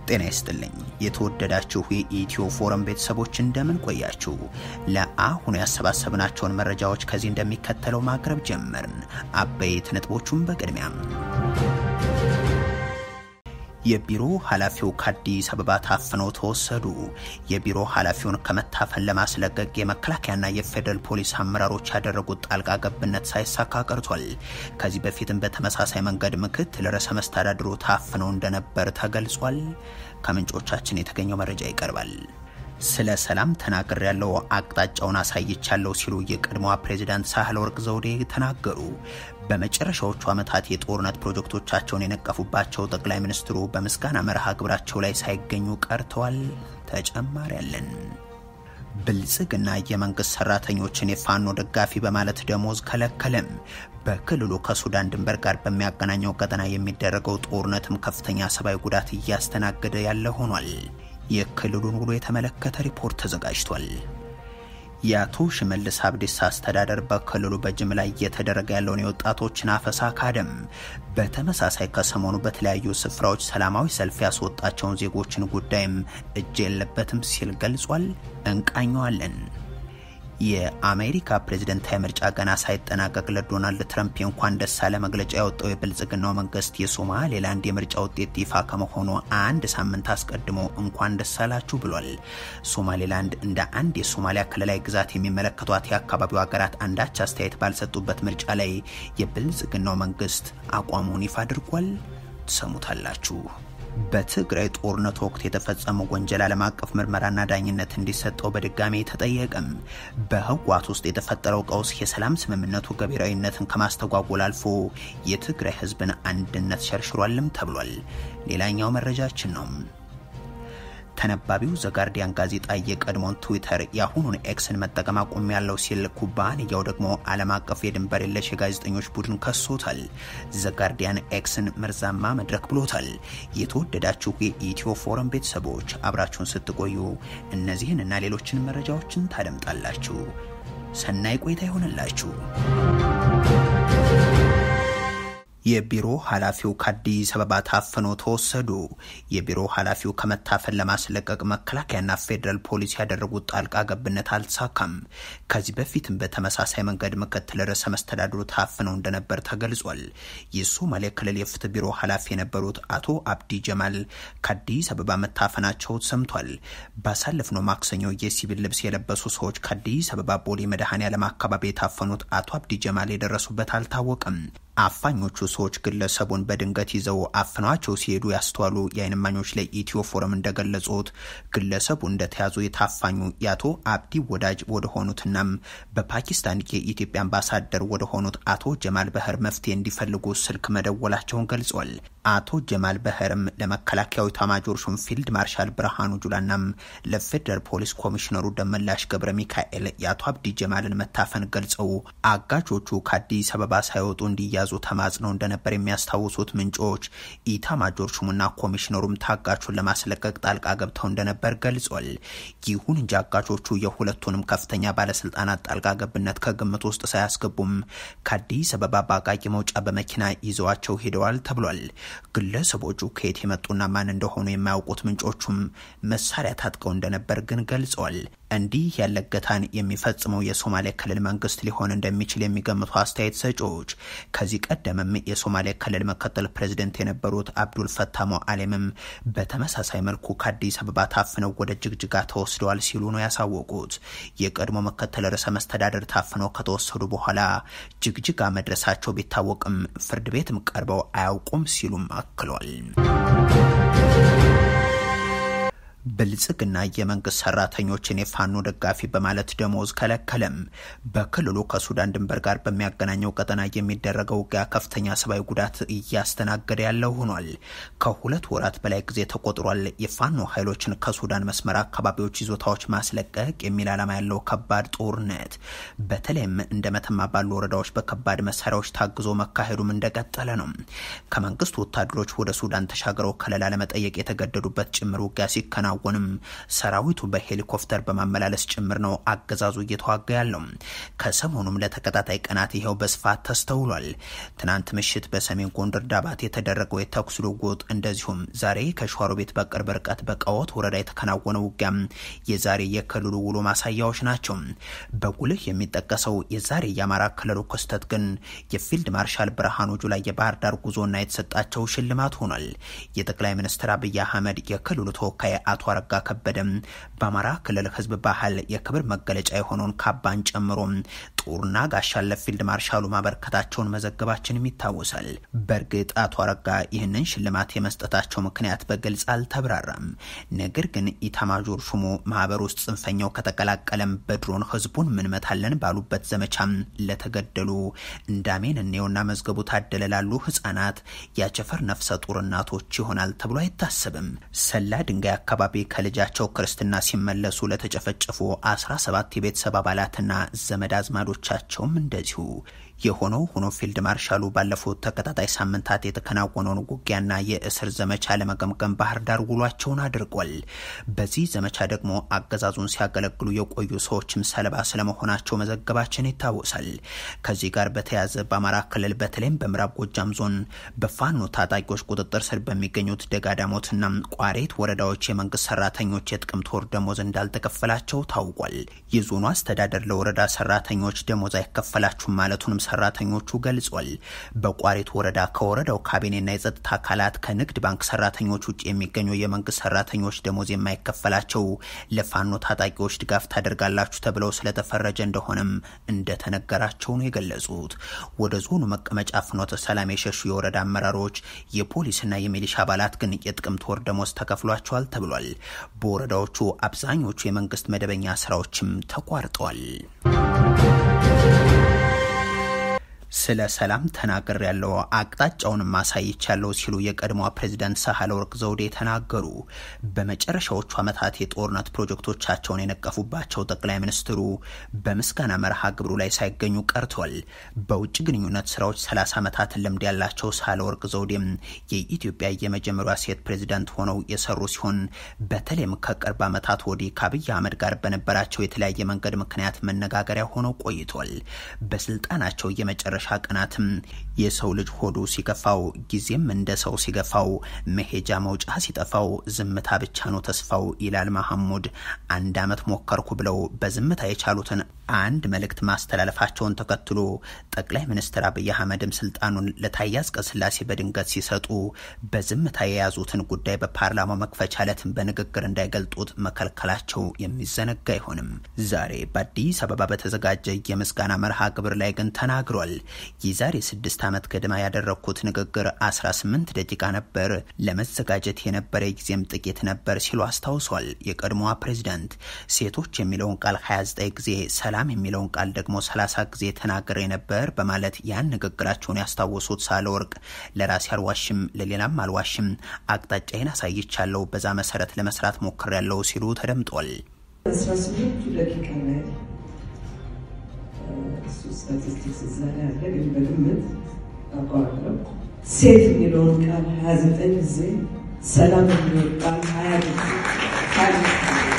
ጤና ይስጥልኝ የተወደዳችሁ የኢትዮ ፎረም ቤተሰቦች እንደምን ቆያችሁ? ለአሁኑ ያሰባሰብናቸውን መረጃዎች ከዚህ እንደሚከተለው ማቅረብ ጀመርን። አበይት ነጥቦቹን በቅድሚያም የቢሮ ኃላፊው ከአዲስ አበባ ታፍነው ተወሰዱ። የቢሮ ኃላፊውን ከመታፈን ለማስለቀቅ የመከላከያና የፌዴራል ፖሊስ አመራሮች ያደረጉት ጣልቃ ገብነት ሳይሳካ ቀርቷል። ከዚህ በፊትም በተመሳሳይ መንገድ ምክትል ርዕሰ መስተዳድሩ ታፍነው እንደነበር ተገልጿል። ከምንጮቻችን የተገኘው መረጃ ይቀርባል። ስለ ሰላም ተናግር ያለው አቅጣጫውን አሳይቻለሁ ሲሉ የቀድሞዋ ፕሬዚዳንት ሳህለወርቅ ዘውዴ ተናገሩ። በመጨረሻዎቹ ዓመታት የጦርነት ፕሮጀክቶቻቸውን የነቀፉባቸው ጠቅላይ ሚኒስትሩ በምስጋና መርሃ ግብራቸው ላይ ሳይገኙ ቀርተዋል። ተጨማሪ ያለን ብልጽግና የመንግስት ሰራተኞችን የፋኖ ደጋፊ በማለት ደሞዝ ከለከለም። በክልሉ ከሱዳን ድንበር ጋር በሚያገናኘው ቀጠና የሚደረገው ጦርነትም ከፍተኛ ሰብአዊ ጉዳት እያስተናገደ ያለ ሆኗል። የክልሉን ውሎ የተመለከተ ሪፖርት ተዘጋጅቷል። የአቶ ሽመልስ አብዲሳ አስተዳደር በክልሉ በጅምላ እየተደረገ ያለውን የወጣቶችን አፈሳ ካደም። በተመሳሳይ ከሰሞኑ በተለያዩ ስፍራዎች ሰላማዊ ሰልፍ ያስወጣቸውን ዜጎችን ጉዳይም እጅ የለበትም ሲል ገልጿል። እንቃኘዋለን። የአሜሪካ ፕሬዝደንታዊ ምርጫ ገና ሳይጠናቀቅ ለዶናልድ ትረምፕ የእንኳን ደስ አለ መግለጫ ያወጣው የብልጽግናው መንግስት የሶማሌላንድ የምርጫ ውጤት ይፋ ከመሆኑ አንድ ሳምንት አስቀድሞ እንኳን ደስ አላችሁ ብሏል። ሶማሌላንድ እንደ አንድ የሶማሊያ ክልላዊ ግዛት የሚመለከቷት የአካባቢው ሀገራት አንዳች አስተያየት ባልሰጡበት ምርጫ ላይ የብልጽግናው መንግስት አቋሙን ይፋ አድርጓል። ትሰሙታላችሁ። በትግራይ ጦርነት ወቅት የተፈጸመው ወንጀል ዓለም አቀፍ ምርመራና ዳኝነት እንዲሰጠው በድጋሚ ተጠየቀም። በህወሓት ውስጥ የተፈጠረው ቀውስ የሰላም ስምምነቱ ገቢራዊነትን ከማስተጓጎል አልፎ የትግራይ ህዝብን አንድነት ሸርሽሯልም ተብሏል። ሌላኛው መረጃችን ነው። ተነባቢው ዘጋርዲያን ጋዜጣ የቀድሞውን ትዊተር የአሁኑን ኤክስን መጠቀም አቁም ያለው ሲል ኩባንያው ደግሞ ዓለም አቀፍ የድንበር የለሽ የጋዜጠኞች ቡድን ከሶታል። ዘጋርዲያን ኤክስን መርዛማ መድረክ ብሎታል። የተወደዳችሁ የኢትዮ ፎረም ቤተሰቦች አብራችሁን ስትቆዩ እነዚህን እና ሌሎችን መረጃዎችን ታደምጣላችሁ። ሰናይ ቆይታ ይሆንላችሁ። የቢሮ ኃላፊው ከአዲስ አበባ ታፍነው ተወሰዱ። የቢሮ ኃላፊው ከመታፈን ለማስለቀቅ መከላከያና ፌዴራል ፖሊስ ያደረጉት ጣልቃ ገብነት አልተሳካም። ከዚህ በፊትም በተመሳሳይ መንገድ ምክትል ርዕሰ መስተዳድሩ ታፍነው እንደነበር ተገልጿል። የሶማሌ ክልል የፍትህ ቢሮ ኃላፊ የነበሩት አቶ አብዲ ጀማል ከአዲስ አበባ መታፈናቸው ሰምቷል። ባሳለፍነው ማክሰኞ የሲቪል ልብስ የለበሱ ሰዎች ከአዲስ አበባ ቦሌ መድኃኔዓለም አካባቢ የታፈኑት አቶ አብዲ ጀማል የደረሱበት አልታወቀም። አፋኞቹ ሰዎች ግለሰቡን በድንገት ይዘው አፍኗቸው ሲሄዱ ያስተዋሉ የዓይን እማኞች ለኢትዮ ፎረም እንደገለጹት ግለሰቡ እንደተያዙ የታፋኙ የአቶ አብዲ ወዳጅ ወደሆኑትናም በፓኪስታን የኢትዮጵያ አምባሳደር ወደሆኑት አቶ ጀማል በህር መፍትሄ እንዲፈልጉ ስልክ መደወላቸውን ገልጿል። አቶ ጀማል በህርም ለመከላከያዊ ኤታማዦር ሹም ፊልድ ማርሻል ብርሃኑ ጁላናም ለፌዴራል ፖሊስ ኮሚሽነሩ ደመላሽ ገብረ ሚካኤል የአቶ አብዲ ጀማልን መታፈን ገልጸው አጋቾቹ ከአዲስ አበባ ሳይወጡ እንዲያዙ ተማጽነው እንደነበር የሚያስታውሱት ምንጮች ኢታማጆር ሹሙና ኮሚሽነሩም ታጋቹን ለማስለቀቅ ጣልቃ ገብተው እንደነበር ገልጿል። ይሁን እንጂ አጋቾቹ የሁለቱንም ከፍተኛ ባለስልጣናት ጣልቃ ገብነት ከግምት ውስጥ ሳያስገቡም ከአዲስ አበባ በአቃቂ መውጫ በመኪና ይዘዋቸው ሄደዋል ተብሏል። ግለሰቦቹ ከየት የመጡና ማን እንደሆኑ የማያውቁት ምንጮቹም መሳሪያ ታጥቀው እንደነበር ግን ገልጸዋል። እንዲህ ያለ እገታን የሚፈጽመው የሶማሌ ክልል መንግስት ሊሆን እንደሚችል የሚገምቱ አስተያየት ሰጪዎች ከዚህ ቀደምም የሶማሌ ክልል ምክትል ፕሬዚደንት የነበሩት አብዱል ፈታ ሞአሌምም በተመሳሳይ መልኩ ከአዲስ አበባ ታፍነው ወደ ጅግጅጋ ተወስደዋል ሲሉ ነው ያሳወቁት። የቀድሞ ምክትል ርዕሰ መስተዳደር ታፍነው ከተወሰዱ በኋላ ጅግጅጋ መድረሳቸው ቢታወቅም ፍርድ ቤትም ቀርበው አያውቁም ሲሉም አክሏል። ብልጽግና የመንግስት ሰራተኞችን የፋኖ ደጋፊ በማለት ደሞዝ ከለከለም። በክልሉ ከሱዳን ድንበር ጋር በሚያገናኘው ቀጠና የሚደረገው ውጊያ ከፍተኛ ሰብአዊ ጉዳት እያስተናገደ ያለው ሆኗል። ከሁለት ወራት በላይ ጊዜ ተቆጥሯል። የፋኖ ኃይሎችን ከሱዳን መስመር አካባቢዎች ይዞታዎች ማስለቀቅ የሚል ዓላማ ያለው ከባድ ጦርነት በተለይም እንደ መተማ ባሉ ወረዳዎች በከባድ መሳሪያዎች ታግዞ መካሄዱም እንደቀጠለ ነው። ከመንግስት ወታደሮች ወደ ሱዳን ተሻግረው ከለላ ለመጠየቅ የተገደዱበት ጭምር ውጊያ ሲከና ቢከናወንም ሰራዊቱ በሄሊኮፕተር በማመላለስ ጭምር ነው አገዛዙ እየተዋጋ ያለው። ከሰሞኑም ለተከታታይ ቀናት ይኸው በስፋት ተስተውሏል። ትናንት ምሽት በሰሜን ጎንደር ዳባት የተደረገው የተኩስ ልውውጥ እንደዚሁም ዛሬ ከሸዋሮቢት በቅርብ ርቀት በቃወት ወረዳ የተከናወነው ውጊያም የዛሬ የክልሉ ውሎ ማሳያዎች ናቸው። በጉልህ የሚጠቀሰው የዛሬ የአማራ ክልሉ ክስተት ግን የፊልድ ማርሻል ብርሃኑ ጁላ የባህር ዳር ጉዞና የተሰጣቸው ሽልማት ሆኗል። የጠቅላይ ሚኒስትር አብይ አህመድ የክልሉ ተወካይ አቶ አረጋ ከበደም በአማራ ክልል ህዝብ ባህል የክብር መገለጫ የሆነውን ካባን ጨምሮ ጦርና ጋሻን ለፊልድ ማርሻሉ ማበረከታቸውን መዘገባችንም ይታወሳል። በእርግጥ አቶ አረጋ ይህንን ሽልማት የመስጠታቸው ምክንያት በግልጽ አልተብራራም። ነገር ግን ኢታማጆር ሹሙ ማህበር ውስጥ ጽንፈኛው ከተቀላቀለም በድሮን ህዝቡን ምንመታለን ባሉበት ዘመቻም ለተገደሉ እንዳሜን እኔውና መዝገቡ ታደለ ላሉ ህጻናት ያቸፈር ነፍሰ ጡር እናቶች ይሆናል ተብሎ አይታሰብም። ሰላ ድንጋይ አካባቢ ከልጃቸው ክርስትና ሲመለሱ ለተጨፈጨፉ 17 የቤተሰብ አባላትና ዘመድ አዝማዶቻቸውም እንደዚሁ የሆነው ሆኖ ፊልድ ማርሻሉ ባለፉት ተከታታይ ሳምንታት የተከናወነውን ውጊያና የእስር ዘመቻ ለመገምገም ባህር ዳር ውሏቸውን አድርጓል። በዚህ ዘመቻ ደግሞ አገዛዙን ሲያገለግሉ የቆዩ ሰዎችም ሰለባ ስለመሆናቸው መዘገባችን ይታወሳል። ከዚህ ጋር በተያያዘ በአማራ ክልል በተለይም በምዕራብ ጎጃም ዞን በፋኖ ታጣቂዎች ቁጥጥር ስር በሚገኙት ደጋዳሞትና ቋሬት ወረዳዎች የመንግስት ሰራተኞች የጥቅምት ወር ደሞዝ እንዳልተከፈላቸው ታውቋል። የዞኑ አስተዳደር ለወረዳ ሰራተኞች ደሞዝ አይከፈላችሁም ማለቱንም ሰራተኞቹ ገልጿል። በቋሪት ወረዳ ከወረዳው ካቢኔና የጸጥታ አካላት ከንግድ ባንክ ሰራተኞች ውጭ የሚገኙ የመንግስት ሰራተኞች ደሞዝ የማይከፈላቸው ለፋኖ ታጣቂዎች ድጋፍ ታደርጋላችሁ ተብለው ስለተፈረጀ እንደሆነም እንደተነገራቸው ነው የገለጹት። ወደ ዞኑ መቀመጫ ፍኖተ ሰላም የሸሹ የወረዳ አመራሮች፣ የፖሊስና የሚሊሻ አባላት ግን የጥቅምት ወር ደሞዝ ተከፍሏቸዋል ተብሏል። በወረዳዎቹ አብዛኞቹ የመንግስት መደበኛ ስራዎችም ተቋርጠዋል። ስለ ሰላም ተናገር ያለው አቅጣጫውን ማሳይቻለሁ ሲሉ የቀድሞዋ ፕሬዚዳንት ሳህለ ወርቅ ዘውዴ ተናገሩ። በመጨረሻዎቹ ዓመታት የጦርነት ፕሮጀክቶቻቸውን የነቀፉባቸው ጠቅላይ ሚኒስትሩ በምስጋና መርሃ ግብሩ ላይ ሳይገኙ ቀርተዋል። በውጭ ግንኙነት ስራዎች 30 ዓመታት ልምድ ያላቸው ሳህለ ወርቅ ዘውዴም የኢትዮጵያ የመጀመሪያ ሴት ፕሬዚዳንት ሆነው የሰሩ ሲሆን በተለይም ከቅርብ ዓመታት ወዲህ ከአብይ አህመድ ጋር በነበራቸው የተለያየ መንገድ ምክንያት መነጋገሪያ ሆነው ቆይቷል። በስልጣናቸው የመጨረሻ መጨረሻ ቀናትም የሰው ልጅ ሆዱ ሲገፋው ጊዜም እንደ ሰው ሲገፋው መሄጃ መውጫ ሲጠፋው ዝምታ ብቻ ነው ተስፋው ይላል መሐሙድ። አንድ ዓመት ሞከርኩ ብለው በዝምታ የቻሉትን አንድ መልእክት ማስተላለፋቸውን ተከትሎ ጠቅላይ ሚኒስትር አብይ አህመድም ስልጣኑን ለታዬ አጽቀሥላሴ በድንገት ሲሰጡ በዝምታ የያዙትን ጉዳይ በፓርላማው መክፈቻ ዕለትም በንግግር እንዳይገልጡት መከልከላቸው የሚዘነጋ አይሆንም። ዛሬ በአዲስ አበባ በተዘጋጀ የምስጋና መርሃ ግብር ላይ ግን ተናግሯል። የዛሬ ስድስት ዓመት ገድማ ያደረግኩት ንግግር 18 ደቂቃ ነበር፣ ለመዘጋጀት የነበረ ጊዜም ጥቂት ነበር ሲሉ አስታውሷል። የቀድሞዋ ፕሬዚዳንት ሴቶች የሚለውን ቃል 29 ጊዜ ሰላም የሚለውን ቃል ደግሞ 30 ጊዜ ተናግሬ ነበር በማለት ያን ንግግራቸውን ያስታወሱት ሳህለወርቅ ለራሴ አልዋሽም፣ ለሌላም አልዋሽም፣ አቅጣጫዬን አሳይቻለሁ፣ በዛ መሰረት ለመስራት ሞክሬያለሁ ሲሉ ተደምጧል። 18 ደቂቃ ላይ እሱ ስታቲስቲክስ እዛ ላይ አለ፣ ግን በግምት አውቀዋለሁ። ሴት የሚለውን ቃል 29 ጊዜ፣ ሰላም የሚለውን ቃል 20 ጊዜ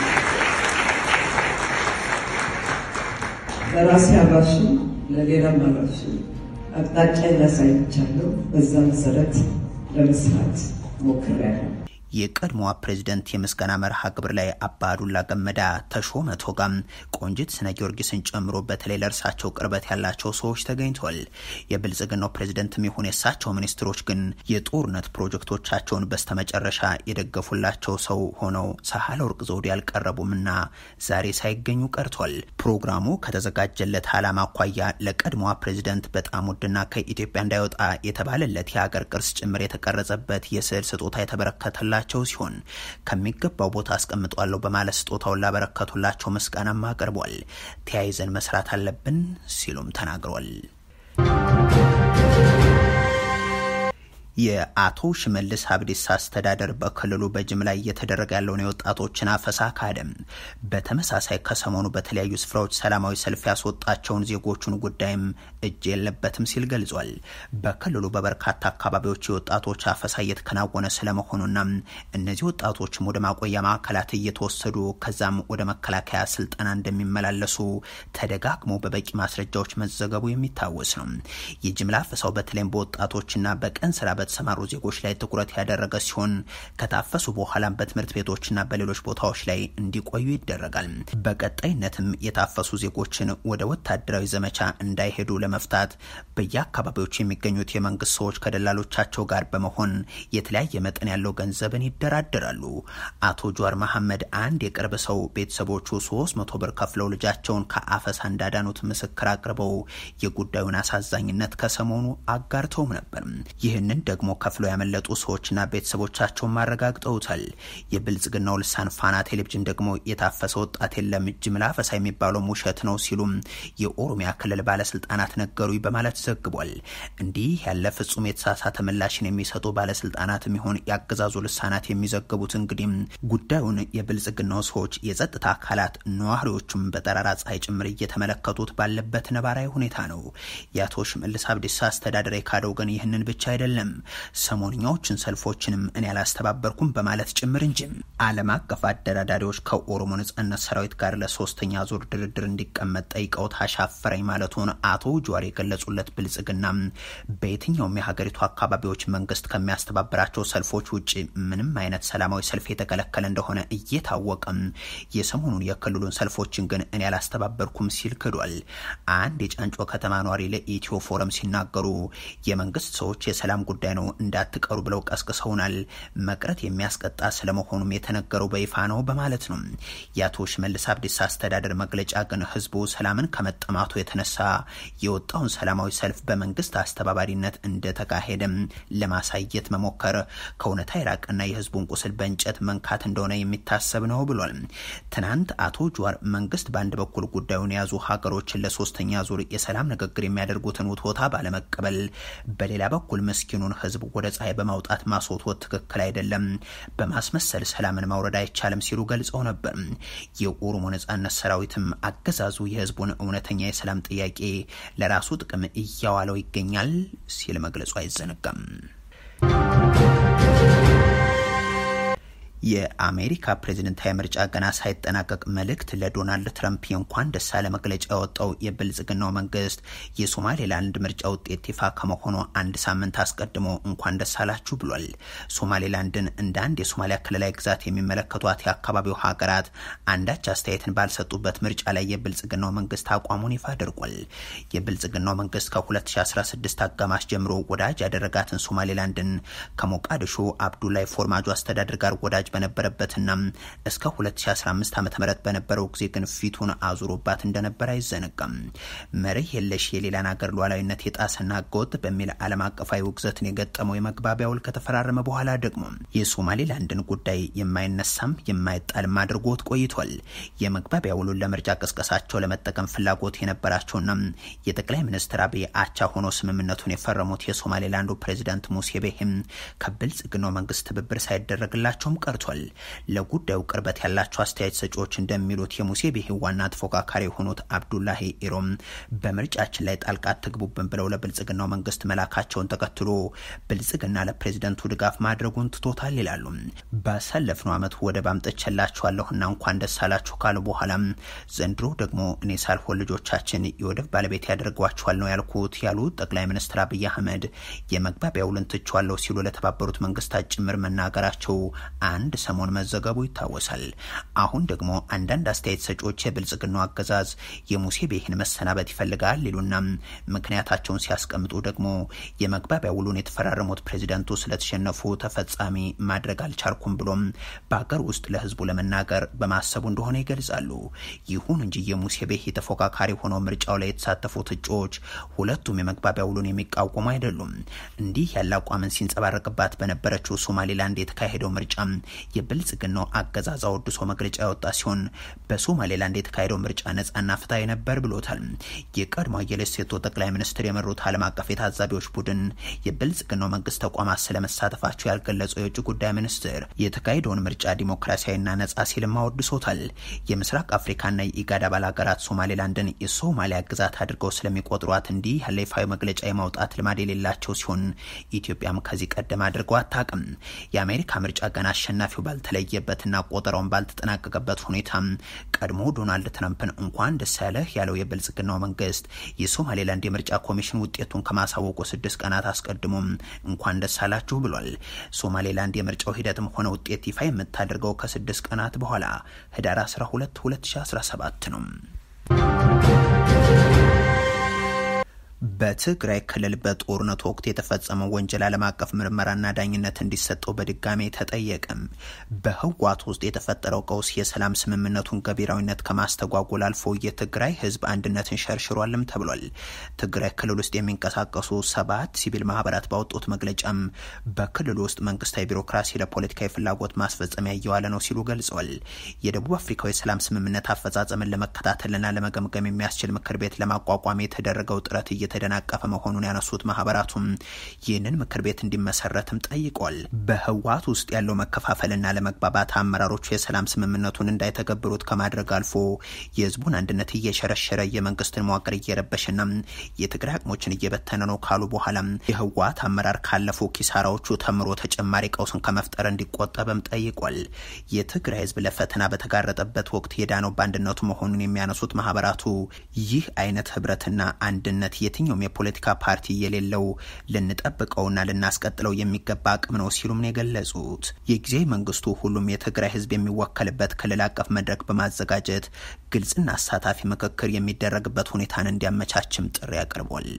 ለራሴ አራሽም ለሌላም አራሽም አቅጣጫ ላሳይቻለሁ። በዛ መሰረት ለመስራት ሞክሬያለሁ። የቀድሞዋ ፕሬዝደንት የምስጋና መርሃ ግብር ላይ አባዱላ ገመዳ፣ ተሾመ ቶጋም፣ ቆንጂት ስነ ጊዮርጊስን ጨምሮ በተለይ ለእርሳቸው ቅርበት ያላቸው ሰዎች ተገኝተዋል። የብልጽግናው ፕሬዝደንትም ይሁን የእሳቸው ሚኒስትሮች ግን የጦርነት ፕሮጀክቶቻቸውን በስተመጨረሻ የደገፉላቸው ሰው ሆነው ሳህለወርቅ ዘውዴ አልቀረቡምና ዛሬ ሳይገኙ ቀርቷል። ፕሮግራሙ ከተዘጋጀለት ዓላማ አኳያ ለቀድሞዋ ፕሬዝደንት በጣም ውድና ከኢትዮጵያ እንዳይወጣ የተባለለት የሀገር ቅርስ ጭምር የተቀረጸበት የስዕል ስጦታ የተበረከተላ ቸው ሲሆን ከሚገባው ቦታ አስቀምጧለሁ በማለት ስጦታውን ላበረከቱላቸው ምስጋናም አቅርቧል። ተያይዘን መስራት አለብን ሲሉም ተናግሯል። የአቶ ሽመልስ አብዲሳ አስተዳደር በክልሉ በጅምላ እየተደረገ ያለውን የወጣቶችን አፈሳ ካደም። በተመሳሳይ ከሰሞኑ በተለያዩ ስፍራዎች ሰላማዊ ሰልፍ ያስወጣቸውን ዜጎቹን ጉዳይም እጅ የለበትም ሲል ገልጿል። በክልሉ በበርካታ አካባቢዎች የወጣቶች አፈሳ እየተከናወነ ስለመሆኑና እነዚህ ወጣቶችም ወደ ማቆያ ማዕከላት እየተወሰዱ ከዛም ወደ መከላከያ ስልጠና እንደሚመላለሱ ተደጋግሞ በበቂ ማስረጃዎች መዘገቡ የሚታወስ ነው። የጅምላ አፈሳው በተለይም በወጣቶችና በቀን ስራ በተሰማሩ ዜጎች ላይ ትኩረት ያደረገ ሲሆን ከታፈሱ በኋላም በትምህርት ቤቶችና በሌሎች ቦታዎች ላይ እንዲቆዩ ይደረጋል። በቀጣይነትም የታፈሱ ዜጎችን ወደ ወታደራዊ ዘመቻ እንዳይሄዱ ለመፍታት በየአካባቢዎች የሚገኙት የመንግስት ሰዎች ከደላሎቻቸው ጋር በመሆን የተለያየ መጠን ያለው ገንዘብን ይደራደራሉ። አቶ ጀዋር መሐመድ አንድ የቅርብ ሰው ቤተሰቦቹ ሶስት መቶ ብር ከፍለው ልጃቸውን ከአፈሳ እንዳዳኑት ምስክር አቅርበው የጉዳዩን አሳዛኝነት ከሰሞኑ አጋርተውም ነበር። ይህንን ደግሞ ከፍለው ያመለጡ ሰዎችና ቤተሰቦቻቸውን ማረጋግጠውታል። የብልጽግናው ልሳን ፋና ቴሌቪዥን ደግሞ የታፈሰ ወጣት የለም ጅምላ አፈሳ የሚባለው ውሸት ነው ሲሉም የኦሮሚያ ክልል ባለስልጣናት ነገሩኝ በማለት ዘግቧል። እንዲህ ያለ ፍጹም የተሳሳተ ምላሽን የሚሰጡ ባለስልጣናትም ይሆን ያገዛዙ ልሳናት የሚዘግቡት እንግዲህ ጉዳዩን የብልጽግናው ሰዎች፣ የጸጥታ አካላት፣ ነዋሪዎቹም በጠራራ ፀሐይ ጭምር እየተመለከቱት ባለበት ነባራዊ ሁኔታ ነው። የአቶ ሽመልስ አብዲሳ አስተዳደር የካደው ግን ይህንን ብቻ አይደለም ሰሞንኛዎችን ሰልፎችንም እኔ አላስተባበርኩም በማለት ጭምር እንጂ ዓለም አቀፍ አደራዳሪዎች ከኦሮሞ ነጻነት ሰራዊት ጋር ለሶስተኛ ዙር ድርድር እንዲቀመጥ ጠይቀውት አሻፈረኝ ማለቱን አቶ ጀዋር የገለጹለት ብልጽግና በየትኛውም የሀገሪቱ አካባቢዎች መንግስት ከሚያስተባብራቸው ሰልፎች ውጭ ምንም አይነት ሰላማዊ ሰልፍ የተከለከለ እንደሆነ እየታወቀም የሰሞኑን የክልሉን ሰልፎችን ግን እኔ አላስተባበርኩም ሲል ክዷል። አንድ የጫንጮ ከተማ ኗሪ ለኢትዮ ፎረም ሲናገሩ የመንግስት ሰዎች የሰላም ጉዳይ ነው እንዳትቀሩ ብለው ቀስቅሰውናል። መቅረት የሚያስቀጣ ስለመሆኑም የተነገረው በይፋ ነው በማለት ነው። የአቶ ሽመልስ አብዲሳ አስተዳደር መግለጫ ግን ህዝቡ ሰላምን ከመጠማቱ የተነሳ የወጣውን ሰላማዊ ሰልፍ በመንግስት አስተባባሪነት እንደተካሄደም ለማሳየት መሞከር ከእውነታ የራቀና የህዝቡን ቁስል በእንጨት መንካት እንደሆነ የሚታሰብ ነው ብሏል። ትናንት አቶ ጀዋር መንግስት በአንድ በኩል ጉዳዩን የያዙ ሀገሮችን ለሶስተኛ ዙር የሰላም ንግግር የሚያደርጉትን ውትወታ ባለመቀበል በሌላ በኩል ምስኪኑን ህዝብ ወደ ፀሐይ በማውጣት ማስወትወት ትክክል አይደለም፣ በማስመሰል ሰላምን ማውረድ አይቻልም ሲሉ ገልጸው ነበር። የኦሮሞ ነጻነት ሰራዊትም አገዛዙ የህዝቡን እውነተኛ የሰላም ጥያቄ ለራሱ ጥቅም እያዋለው ይገኛል ሲል መግለጹ አይዘነጋም። የአሜሪካ ፕሬዝደንታዊ ምርጫ ገና ሳይጠናቀቅ መልእክት ለዶናልድ ትራምፕ የእንኳን ደስ አለ መግለጫ ያወጣው የብልጽግናው መንግስት የሶማሌላንድ ምርጫ ውጤት ይፋ ከመሆኑ አንድ ሳምንት አስቀድሞ እንኳን ደስ አላችሁ ብሏል። ሶማሌላንድን እንደ አንድ የሶማሊያ ክልላዊ ግዛት የሚመለከቷት የአካባቢው ሀገራት አንዳች አስተያየትን ባልሰጡበት ምርጫ ላይ የብልጽግናው መንግስት አቋሙን ይፋ አድርጓል። የብልጽግናው መንግስት ከ2016 አጋማሽ ጀምሮ ወዳጅ ያደረጋትን ሶማሌላንድን ከሞቃዲሾ አብዱላይ ፎርማጆ አስተዳደር ጋር ወዳጅ በነበረበትና እስከ 2015 ዓ ም በነበረው ጊዜ ግን ፊቱን አዙሮባት እንደነበር አይዘነጋም። መርህ የለሽ የሌላን ሀገር ሉዓላዊነት የጣሰና ህገወጥ በሚል ዓለም አቀፋዊ ውግዘትን የገጠመው የመግባቢያ ውል ከተፈራረመ በኋላ ደግሞ የሶማሌላንድን ጉዳይ የማይነሳም የማይጣልም አድርጎት ቆይቷል። የመግባቢያ ውሉን ለምርጫ ቅስቀሳቸው ለመጠቀም ፍላጎት የነበራቸውና የጠቅላይ ሚኒስትር አብይ አቻ ሆኖ ስምምነቱን የፈረሙት የሶማሌላንዱ ፕሬዚዳንት ሙሴ ቤሂም ከብልጽግናው መንግስት ትብብር ሳይደረግላቸውም ቀርቷል። ለጉዳዩ ቅርበት ያላቸው አስተያየት ሰጪዎች እንደሚሉት የሙሴ ቤሂ ዋና ተፎካካሪ የሆኑት አብዱላሂ ኢሮም በምርጫችን ላይ ጣልቃ አትግቡብን ብለው ለብልጽግናው መንግስት መላካቸውን ተከትሎ ብልጽግና ለፕሬዝደንቱ ድጋፍ ማድረጉን ትቶታል ይላሉ። ባሳለፍነው ዓመት ወደብ አምጥቼላችኋለሁና እንኳን ደስ አላችሁ ካሉ በኋላም ዘንድሮ ደግሞ እኔ ሳልሆን ልጆቻችን የወደብ ባለቤት ያደርጓችኋል ነው ያልኩት ያሉት ጠቅላይ ሚኒስትር አብይ አህመድ የመግባቢያ ውልን ትቼዋለሁ ሲሉ ለተባበሩት መንግስታት ጭምር መናገራቸው አንድ ሰሞን መዘገቡ ይታወሳል። አሁን ደግሞ አንዳንድ አስተያየት ሰጪዎች የብልጽግናው አገዛዝ የሙሴ ቤሂን መሰናበት ይፈልጋል ይሉና ምክንያታቸውን ሲያስቀምጡ ደግሞ የመግባቢያ ውሉን የተፈራረሙት ፕሬዚደንቱ ስለተሸነፉ ተፈጻሚ ማድረግ አልቻልኩም ብሎም በሀገር ውስጥ ለህዝቡ ለመናገር በማሰቡ እንደሆነ ይገልጻሉ። ይሁን እንጂ የሙሴ ቤሂ ተፎካካሪ ሆነው ምርጫው ላይ የተሳተፉት እጩዎች ሁለቱም የመግባቢያ ውሉን የሚቃወሙ አይደሉም። እንዲህ ያለ አቋምን ሲንጸባረቅባት በነበረችው ሶማሌላንድ የተካሄደው ምርጫ የብልጽግናው አገዛዝ አወድሶ መግለጫ ያወጣ ሲሆን በሶማሌላንድ የተካሄደው ምርጫ ነጻና ፍትሐዊ ነበር ብሎታል። የቀድሞ የሌሴቶ ጠቅላይ ሚኒስትር የመሩት ዓለም አቀፍ የታዛቢዎች ቡድን የብልጽግናው መንግስት ተቋማት ስለመሳተፋቸው ያልገለጸው የውጭ ጉዳይ ሚኒስትር የተካሄደውን ምርጫ ዲሞክራሲያዊና ነጻ ሲልም አወድሶታል። የምስራቅ አፍሪካና የኢጋድ አባል ሀገራት ሶማሌላንድን የሶማሊያ ግዛት አድርገው ስለሚቆጥሯት እንዲህ ያለ ይፋዊ መግለጫ የማውጣት ልማድ የሌላቸው ሲሆን ኢትዮጵያም ከዚህ ቀደም አድርገው አታውቅም። የአሜሪካ ምርጫ ገና አሸናፊው ባልተለየበትና ቆጠራውን ባልተጠናቀቀበት ሁኔታ ቀድሞ ዶናልድ ትራምፕን እንኳን ደስ ያለህ ያለው የብልጽግናው መንግስት የሶማሌላንድ የምርጫ ኮሚሽን ውጤቱን ከማሳወቁ ስድስት ቀናት አስቀድሞም እንኳን ደስ አላችሁ ብሏል። ሶማሌላንድ የምርጫው ሂደትም ሆነ ውጤት ይፋ የምታደርገው ከስድስት ቀናት በኋላ ህዳር 12 2017 ነው። በትግራይ ክልል በጦርነቱ ወቅት የተፈጸመው ወንጀል ዓለም አቀፍ ምርመራና ዳኝነት እንዲሰጠው በድጋሜ ተጠየቅም። በህወሓት ውስጥ የተፈጠረው ቀውስ የሰላም ስምምነቱን ገቢራዊነት ከማስተጓጎል አልፎ የትግራይ ህዝብ አንድነትን ሸርሽሯልም ተብሏል። ትግራይ ክልል ውስጥ የሚንቀሳቀሱ ሰባት ሲቪል ማህበራት ባወጡት መግለጫም በክልሉ ውስጥ መንግስታዊ ቢሮክራሲ ለፖለቲካዊ ፍላጎት ማስፈጸሚያ እየዋለ ነው ሲሉ ገልጸዋል። የደቡብ አፍሪካዊ የሰላም ስምምነት አፈጻጸምን ለመከታተልና ለመገምገም የሚያስችል ምክር ቤት ለማቋቋም የተደረገው ጥረት እየተደናቀፈ መሆኑን ያነሱት ማህበራቱም ይህንን ምክር ቤት እንዲመሰረትም ጠይቋል። በህወሓት ውስጥ ያለው መከፋፈልና ለመግባባት አመራሮቹ የሰላም ስምምነቱን እንዳይተገብሩት ከማድረግ አልፎ የህዝቡን አንድነት እየሸረሸረ የመንግስትን መዋቅር እየረበሸና የትግራይ አቅሞችን እየበተነ ነው ካሉ በኋላ የህወሓት አመራር ካለፉ ኪሳራዎቹ ተምሮ ተጨማሪ ቀውስን ከመፍጠር እንዲቆጠብም ጠይቋል። የትግራይ ህዝብ ለፈተና በተጋረጠበት ወቅት የዳነው በአንድነቱ መሆኑን የሚያነሱት ማህበራቱ ይህ አይነት ህብረትና አንድነት የትኛውም የፖለቲካ ፓርቲ የሌለው ልንጠብቀውና ልናስቀጥለው የሚገባ አቅም ነው ሲሉም ነው የገለጹት። የጊዜያዊ መንግስቱ ሁሉም የትግራይ ህዝብ የሚወከልበት ክልል አቀፍ መድረክ በማዘጋጀት ግልጽና አሳታፊ ምክክር የሚደረግበት ሁኔታን እንዲያመቻችም ጥሪ አቅርቧል።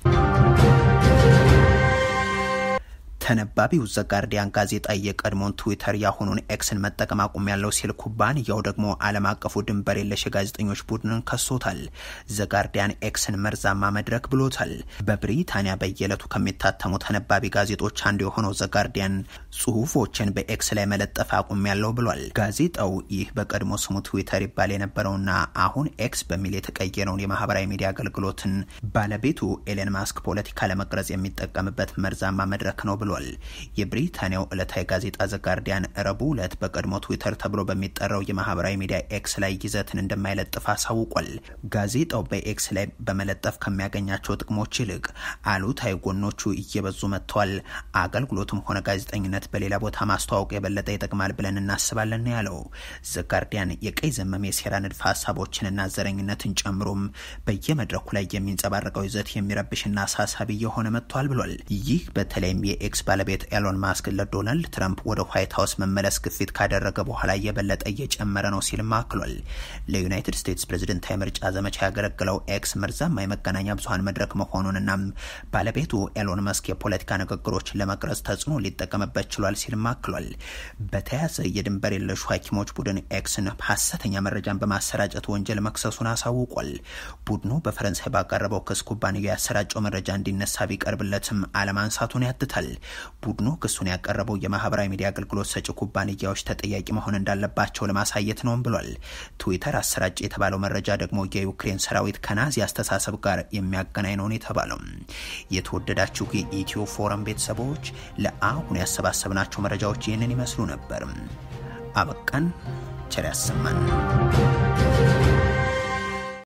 ተነባቢው ዘጋርዲያን ጋዜጣ የቀድሞውን ትዊተር ያሁኑን ኤክስን መጠቀም አቁም ያለው ሲል ኩባንያው ደግሞ ዓለም አቀፉ ድንበር የለሽ የጋዜጠኞች ቡድንን ከሶታል። ዘጋርዲያን ኤክስን መርዛማ መድረክ ብሎታል። በብሪታንያ በየዕለቱ ከሚታተሙ ተነባቢ ጋዜጦች አንዱ የሆነው ዘጋርዲያን ጽሁፎችን በኤክስ ላይ መለጠፍ አቁም ያለው ብሏል። ጋዜጣው ይህ በቀድሞ ስሙ ትዊተር ይባል የነበረውና አሁን ኤክስ በሚል የተቀየረውን የማህበራዊ ሚዲያ አገልግሎትን ባለቤቱ ኤለን ማስክ ፖለቲካ ለመቅረጽ የሚጠቀምበት መርዛማ መድረክ ነው ብሏል። የብሪታንያው ዕለታዊ ጋዜጣ ዘጋርዲያን ረቡዕ ዕለት በቀድሞ ትዊተር ተብሎ በሚጠራው የማህበራዊ ሚዲያ ኤክስ ላይ ይዘትን እንደማይለጥፍ አሳውቋል። ጋዜጣው በኤክስ ላይ በመለጠፍ ከሚያገኛቸው ጥቅሞች ይልቅ አሉታዊ ጎኖቹ እየበዙ መጥተዋል። አገልግሎቱም ሆነ ጋዜጠኝነት በሌላ ቦታ ማስተዋወቅ የበለጠ ይጠቅማል ብለን እናስባለን ያለው ዘጋርዲያን የቀይ ዘመም የሴራ ንድፈ ሀሳቦችንና ዘረኝነትን ጨምሮም በየመድረኩ ላይ የሚንጸባረቀው ይዘት የሚረብሽና አሳሳቢ የሆነ መጥቷል ብሏል። ይህ በተለይም የኤክስ ባለቤት ኤሎን ማስክ ለዶናልድ ትራምፕ ወደ ዋይት ሀውስ መመለስ ግፊት ካደረገ በኋላ የበለጠ እየጨመረ ነው ሲልም አክሏል። ለዩናይትድ ስቴትስ ፕሬዝደንታዊ ምርጫ ዘመቻ ያገለግለው ኤክስ መርዛማ የመገናኛ ብዙሀን መድረክ መሆኑንና ባለቤቱ ኤሎን መስክ የፖለቲካ ንግግሮችን ለመቅረጽ ተጽዕኖ ሊጠቀምበት ችሏል ሲልም አክሏል። በተያያዘ የድንበር የለሹ ሐኪሞች ቡድን ኤክስን ሀሰተኛ መረጃን በማሰራጨት ወንጀል መክሰሱን አሳውቋል። ቡድኑ በፈረንሳይ ባቀረበው ክስ ኩባንያው ያሰራጨው መረጃ እንዲነሳ ቢቀርብለትም አለማንሳቱን ያትታል። ቡድኑ ክሱን ያቀረበው የማህበራዊ ሚዲያ አገልግሎት ሰጪ ኩባንያዎች ተጠያቂ መሆን እንዳለባቸው ለማሳየት ነውም ብሏል። ትዊተር አሰራጭ የተባለው መረጃ ደግሞ የዩክሬን ሰራዊት ከናዚ አስተሳሰብ ጋር የሚያገናኝ ነውን የተባለው። የተወደዳችሁ የኢትዮ ፎረም ቤተሰቦች ለአሁን ያሰባሰብናቸው መረጃዎች ይህንን ይመስሉ ነበር። አበቃን። ቸር ያሰማን።